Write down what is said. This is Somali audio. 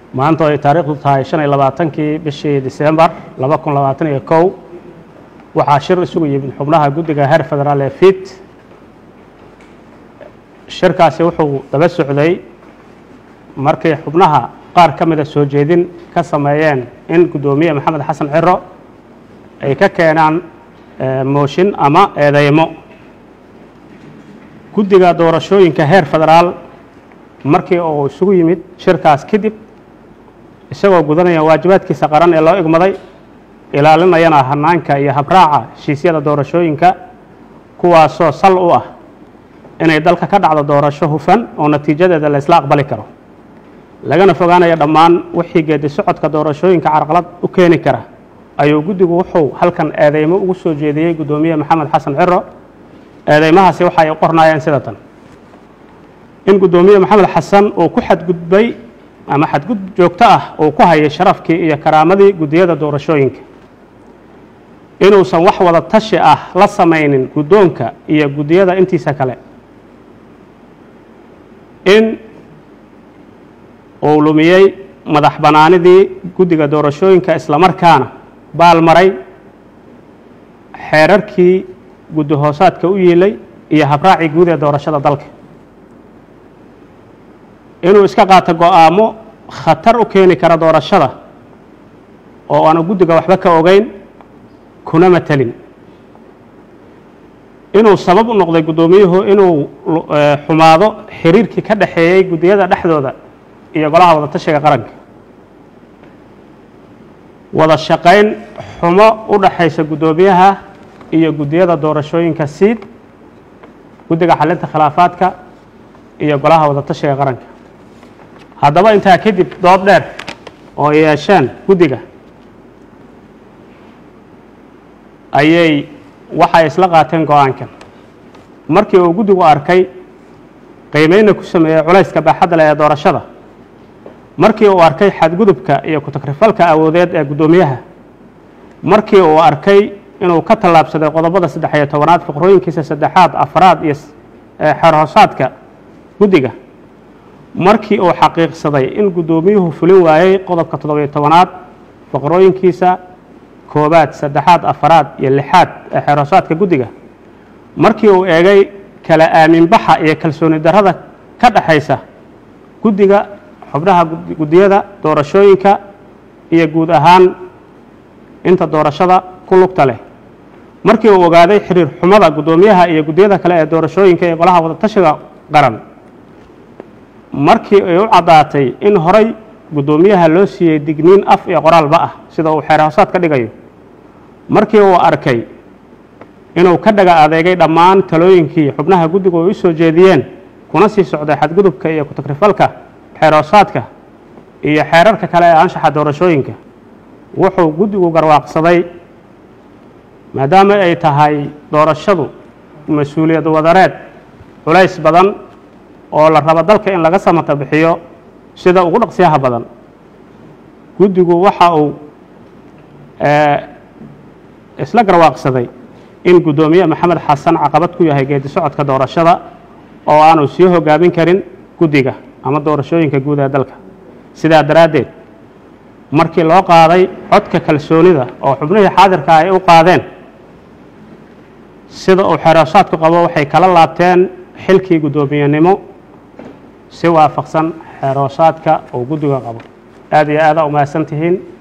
maanta ay taariikhdu tahay shan iyo labaatankii bishii disembar laba kun labaatan iyo kow waxaa shir isugu yimid xubnaha guddiga heer federaal ee fit shirkaasi wuxuu daba socday markii xubnaha qaar ka mida soo jeedin ka sameeyeen in guddoomiye maxamed xasan ciro ay ka keenaan mooshin ama eedeymo guddiga doorashooyinka heer federaal markii uu isugu yimid shirkaas kadib isagoo gudanaya waajibaadkiisa qaran ee loo igmaday ilaalinayana hanaanka iyo habraaca heshiisyada doorashooyinka kuwaasoo sal u ah inay dalka ka dhacdo doorasho hufan oo natiijadeeda la isla aqbali karo lagana fogaanaya dhammaan wixii geedi socodka doorashooyinka carqalad u keeni kara ayuu guddigu wuxuu halkan eedeymo ugu soo jeediyey guddoomiye maxamed xasan ciro eedeymahaasi waxa ay qornaayeen sida tan in guddoomiye maxamed xasan uu ku xadgudbay ama xadgudub joogto ah uu ku hayay sharafkii iyo karaamadii guddiyada doorashooyinka inuusan wax wada tashi ah la samaynin guddoonka iyo guddiyada intiisa kale in uu lumiyey madax bannaanidii guddiga doorashooyinka islamarkaana baalmaray xeerarkii guddi hoosaadka u yiilay iyo habraacii guud ee doorashada dalka inuu iska qaato go-aamo khatar u keeni kara doorashada oo aanu guddiga waxba ka ogeyn kuna matelin inuu sabab u noqday guddoomiyuhu inuu xumaado xiriirkii ka dhexeeyey guddiyada dhexdooda iyo golaha wada tashiga qaranka wada shaqayn xumo u dhaxaysa guddoomiyaha iyo guddiyada doorashooyinka siid guddiga xalinta khilaafaadka iyo golaha wada tashiga qaranka haddaba intaa kadib dood dheer oo ay yeesheen guddiga ayay waxay isla qaateen go-aankan markii uu guddigu arkay qiimeynna ku sameeyey culayska baaxadda leh ee doorashada markii uu arkay xadgudubka iyo ku-takrifalka awoodeed ee guddoomiyaha markii uu arkay inuu ka tallaabsaday qodobada saddex iyo tobanaad fiqrooyinkiisa saddexaad afraad iyo xeerhoosaadka guddiga markii uu xaqiiqsaday in guddoomiyuhu fulin waayey qodobka toddobiyo tobanaad faqrooyinkiisa koobaad saddexaad afaraad iyo lixaad ee xeerhoosaadka guddiga markii uu eegay kala aaminbaxa iyo kalsooni darrada ka dhexaysa guddiga xubnaha guddiyada doorashooyinka iyo guud ahaan inta doorashada ku lugta leh markii uu ogaaday xiriir xumada guddoomiyaha iyo guddiyada kale ee doorashooyinka ee golaha wadatashiga qaran markii ay u caddaatay in horay guddoomiyaha loo siiyey digniin af iyo qoraalba ah sida uu xeer hoosaad ka dhigayo markii uu arkay inuu ka dhaga adeegay dhammaan talooyinkii xubnaha guddigu ay u soo jeediyeen kuna sii socday xadgudubka iyo ku-takrifalka xeer hoosaadka iyo xeerarka kale ee anshaxa doorashooyinka wuxuu guddigu garwaaqsaday maadaama ay tahay doorashadu mas-uuliyad wadareed culays badan oo la rabo dalka in laga samata bixiyo sida ugu dhaqsiyaha badan guddigu waxa uu isla garwaaqsaday in guddoomiye maxamed xasan caqabad ku yahay geedi socodka doorashada oo aanu sii hogaamin karin guddiga ama doorashooyinka guud ee dalka sidaa daraaddeed markii loo qaaday codka kalsoonida oo xubnihii xaadirka ay u qaadeen sida uu xeeroosaadku qabo waxay kala laabteen xilkii guddoomiyenimo si waafaqsan xeeroosaadka uu guddiga qabo aad iyo aadaa umahadsan tihiin